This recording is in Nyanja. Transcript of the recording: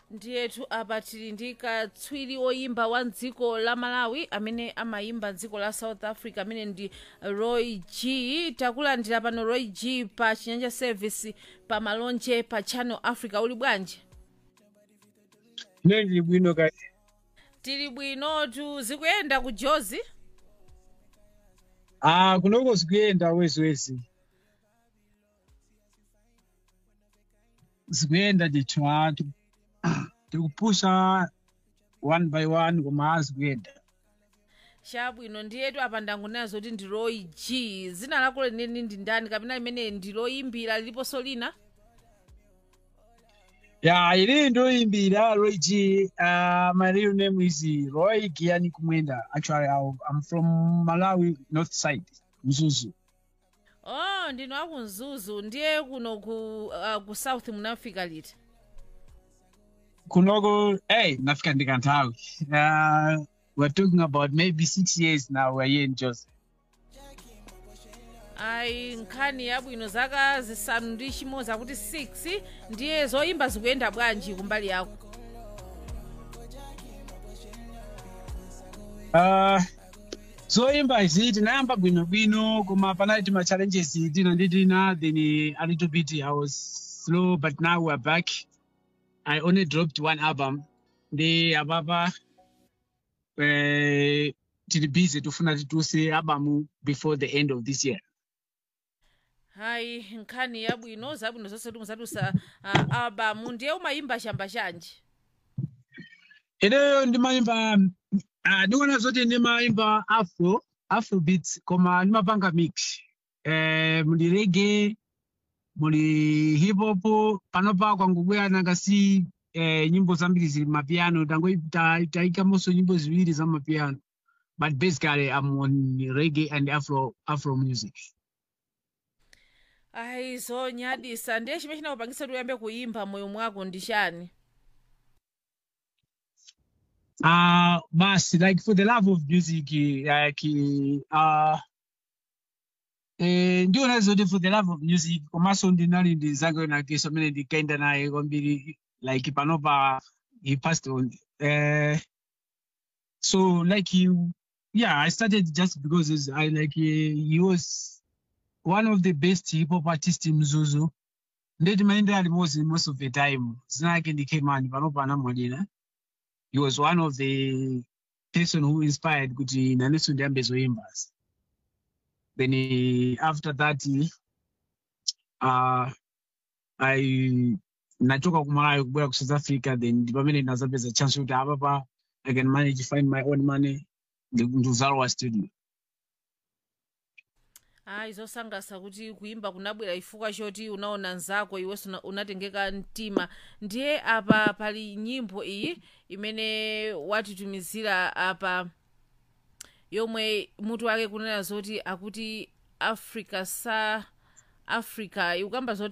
ndiyetu apa tili ndi katswiri oyimba wa dziko la malawi amene amayimba dziko la south africa amene ndi roy g takulandira pano roy g pa chinyanja service pa malonje pa channel africa uli bwanji ine ndili bwino kaya tili bwinotu zikuyenda ku jozi ah kunoko zikuyenda wezwezi zikuyenda ndithu anthu tikupusha one by one koma zikuyenda chabwino ndiyetu apa ndangonena zoti ndi roy g zina lako leneni ndi ndani kapena limene ndi loyimbira liliponso lina ya ili ndoyimbira roy g uh, my real name is roy giani kumwenda actually I, i'm from malawi north side mzuzu oh ndinu akumzuzu ndiye kuno ku, uh, ku south munafika liti kunoko hey nafika ndikanthawi uh, we're talking about maybe six years now we're here in Jos. ayi nkhani yabwino zaka zisanu ndi chimodzi akuti 6 ndiye zoyimba zikuyenda bwanji kumbali yako Uh, zoyimba izi tinayamba bwinobwino koma panali ma challenges tina ndi tina then a little bit i was slow but now we're back i only dropped one album ndi apapa eh, tili busy tufuna titulutse album before the end of this year ayi nkhani yabwino zabwino zonse timuzatulutsa uh, albamu ndiye umayimba chamba chanji ineyo ndimayimba uh, ndikuona zoti ndimayimba afro afro beats koma ndimapanga mix eh, muli reggae muli hip hop panopa kwangobwera nangasi eh, nyimbo zambiri zili mapiano tayikamonso nyimbo ziwiri za mapiano but basically i'm on reggae and afro afro music ayi zonyadisa ndiye chimene chinakupangitsa kuti uyambe kuyimba moyo mwako ndi chani uh basi like for the love of music like uh eh ndiona zoti for the love of music komanso ndinali ndi zake nakeso amene ndikaenda naye kwambiri like panopa he passed on uh, so like he, yeah i started just because he's- i like he, he was one of the best hip hop artists in mzuzu ndeti maendera limodzi most of the time zina yake ndikemani panopa anamwalira he was one of the person who inspired kuti naneso ndiyambe zoyimba then eh, after that uh, i nachoka kumalawi kubwera ku south africa then ndi pamene ndinazapeza chance kuti apapa i can manage find my own money ndikuzalowa studio ayi zosangalatsa kuti kuyimba kunabwera chifukwa choti unaona nzako iwenso una- unatengeka mtima ndiye apa pali nyimbo iyi imene watitumizira apa yomwe mutu wake kunena zoti akuti africa sa africa ikukamba zoti